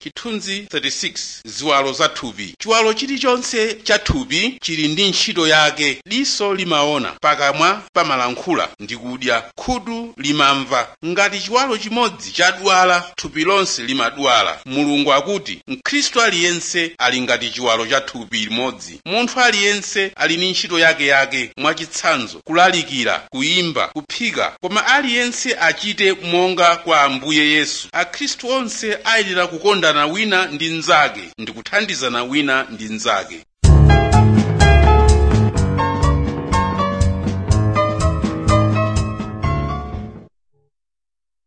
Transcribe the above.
chithunzi 36 ziwalo za thupi chiwalo chilichonse cha thupi chili ndi ntchito yake diso limaona pakamwa pamalankhula ndi kudya khutu limamva ngati chiwalo chimodzi chadwala thupi lonse limadwala mulungu akuti mkhristu aliyense ali ngati chiwalo cha thupi limodzi munthu aliyense ali ndi ntchito yakeyake mwachitsanzo kulalikira kuyimba kuphika koma aliyense achite monga kwa ambuye yesu akhristu onse ayenera kukondana wina ndi mnzake ndi kuthandizana wina ndi mnzake